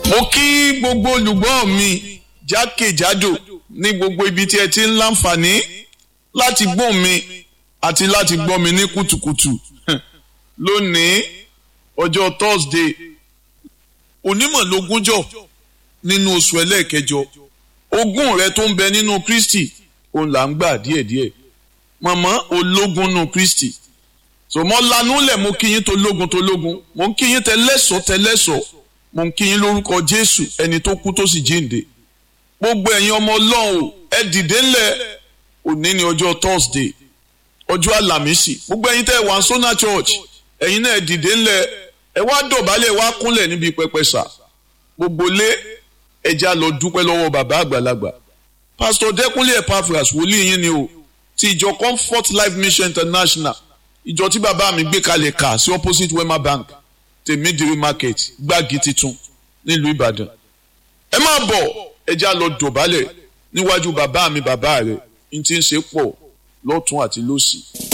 mo kí gbogbo olùgbọ́ mi jákèjádò ní gbogbo ibi tí ẹ ti ń láǹfààní láti gbọ́ mi àti láti gbọ́ mi ní kùtùkùtù lónìí ọjọ́ Thursday onímọ̀lógúnjọ́ nínú oṣù ẹlẹ́ẹ̀kẹjọ ogún rẹ tó ń bẹ nínú Kristi òun là ń gbà díẹ̀díẹ̀ mọ̀mọ́ ológun nù Kristi so mo lanu lẹ̀ mo kí yín tó lógun tó lógun mo ń kí yín tẹlẹ́sọ̀ tẹlẹ́sọ̀ mo ń kí yín lórúkọ Jésù ẹni tó kú tó sì jíǹde gbogbo ẹ̀yin ọmọ Ọlọ́run ẹ dìde ńlẹ̀ òní ni ọjọ́ Thursday ọjọ́ àlàmísì gbogbo ẹ̀yin tẹ́ wà Sona Church ẹ̀yin náà ẹ dìde ńlẹ̀ ẹ wá dọ̀bálẹ̀ wá kúnlẹ̀ níbi pẹpẹ sà gbogbo lé ẹja lọ dúpẹ́ lọ́wọ́ bàbá àgbàlagbà Pastor Dẹ́kunlé Epaphras wòlíì yín ni o ti ìjọ Comfort Life Mission International ìjọ tí bàbá mi gbé kalẹ̀ kà sí opposite Wema Bank tèmídìrí market gbági titun nílùú Ìbàdàn ẹ máa bọ̀ ẹja lọ dọ̀bálẹ̀ níwájú bàbá mi bàbá rẹ̀ n ti ń ṣe pọ̀ lọ́tún àti lósì.